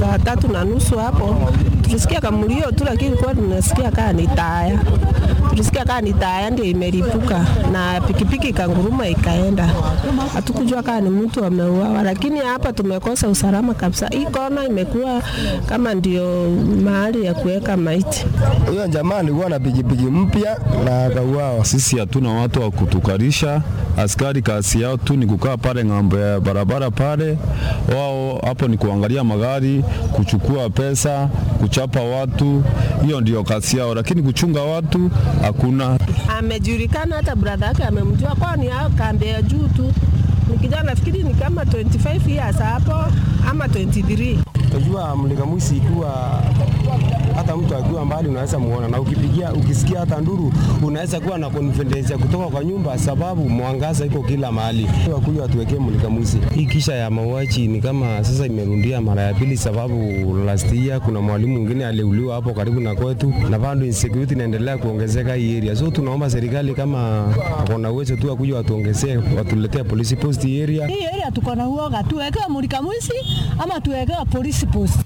saa tatu na nusu hapo tulisikia kamulio tu, lakini kwa tunasikia kaa ni taya, tulisikia kaa ni taya ndio imelipuka na pikipiki ikanguruma ikaenda. Hatukujua kaa ni mtu ameuawa, lakini hapa tumekosa usalama kabisa. Hii kona imekuwa kama ndio mahali ya kuweka maiti. Huyo jamaa alikuwa na pikipiki mpya na akauawa. Sisi hatuna watu wa kutukarisha, askari kazi yao tu ni kukaa pale ng'ambo ya barabara pale, wao hapo ni kuangalia magari, kuchukua pesa, kuchapa watu, hiyo ndio kazi yao, lakini kuchunga watu hakuna. Amejulikana, hata brother yake amemjua, kwani hao kambi ya juu tu ni kijana, nafikiri ni kama 25 years hapo ama 23. Unajua mlika mwizi ikiwa hata mtu akiwa mbali unaweza muona, na ukipigia ukisikia hata nduru unaweza kuwa na confidence ya kutoka kwa nyumba, sababu mwangaza iko kila mahali. Wakuja watuwekee mlika mwizi. Hii kisha ya mauaji ni kama sasa imerundia mara ya pili, sababu last year kuna mwalimu mwingine aliuliwa hapo karibu na kwetu, na bado insecurity inaendelea kuongezeka hii area. So tunaomba serikali kama kuna uwezo tu wakuja watuongezee, watuletee police post hii area. Hii area tuko na uoga, tuwekewe mulika mwizi ama tuwekewe polisi post.